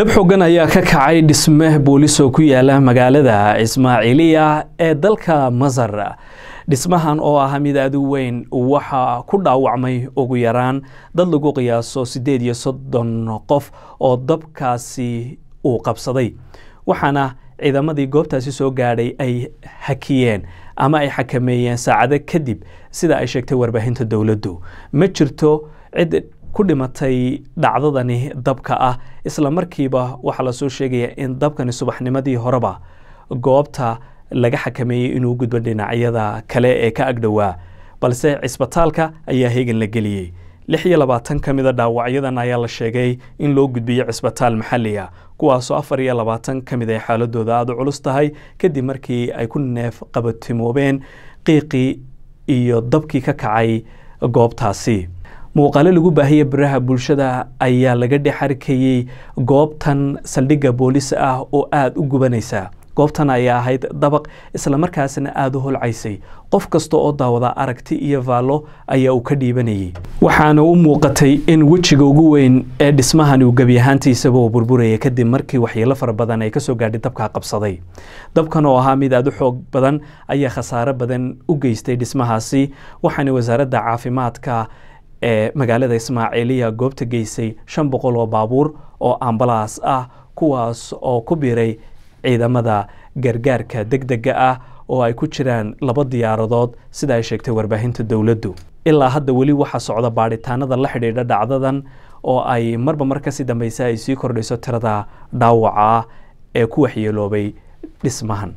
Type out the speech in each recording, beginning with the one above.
dab xogan ayaa ka kacay dhisme boolis oo ku yaala magaalada ismaaciiliya ee dalka masar dhismahan oo ah mid aad u weyn waxaa ku dhaawacmay ugu yaraan dad lagu qiyaaso siddeed iyo soddon qof oo dabkaasi uu qabsaday waxaana ciidamadii goobtaasi soo gaadhay ay hakiyeen ama ay xakameeyeen saacado kadib sida ay sheegtay warbaahinta dowladdu ma jirto cid ku dhimatay dhacdadani dabka ah isla markiiba waxaa lasoo sheegaya in dabkani subaxnimadii horeba goobta laga xakameeyey inuu gudbo dhinacyada kale ee ka agdhowaa balse cisbitaalka ayaa heegan la geliyey lix iyo labaatan ka mida dhaawacyadan ayaa la sheegay in loo gudbiyo cisbitaal maxalli ah kuwaasoo afar iyo labaatan ka mid ay xaaladooda aada u culus tahay kadib markii ay ku neef qabatimoobeen qiiqii iyo dabkii ka kacay goobtaasi muuqaalo lagu baahiyey baraha bulshada ayaa laga dhex arkayey goobtan saldhigga boolis ah oo aada u gubanaysa goobtan ayaa ahayd dabaq islamarkaasna aada u holcaysay qof kasta oo daawada aragti iyo vaallo ayaa uu ka dhiibanayay waxaana u muuqatay in wejiga ugu weyn ee dhismahan uu gebi ahaantiisaba uu burburaya kadib markii waxyeelo fara badan ay kasoo gaadhay dabkaa qabsaday dabkan oo ahaa mid aada u xoog badan ayaa khasaare badan u geystay dhismahaasi waxaana wasaaradda caafimaadka ee magaalada ismaaciiliya goobta geysay shan boqol oo baabuur oo ambalaas ah kuwaas oo ku biiray ciidamada gargaarka deg dega ah oo ay ku jiraan laba diyaaradood sida ay sheegtay warbaahinta dowladdu ilaa hadda weli waxaa socda baadhitaanada la xidhiidha dhacdadan oo ay marba mar kasii dambeysa ay sii kordhayso tirada dhaawaca ah ee ku waxyeeloobay dhismahan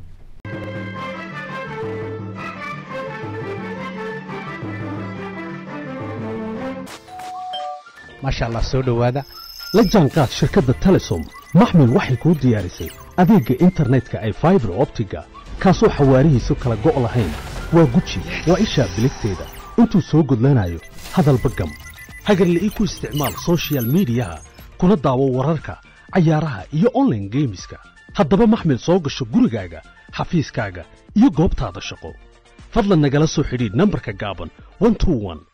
maasha allah soo dhowaada la jaanqaad shirkadda telesom maxmil waxay kuu diyaarisay adeegga internetka ay faibar optiga kaasoo xawaarihiisu kala go' lahayn waa guji waa ishaa biligteeda intuu soo gudlanayo hadalba gam hagarle ii ku isticmaal sochial midiyaha kuna daawo wararka cayaaraha iyo onlaine geemiska haddaba maxmil soo gasho gurigaaga xafiiskaaga iyo goobtaada shaqo fadlan nagala soo xidhiidh nambarka gaaban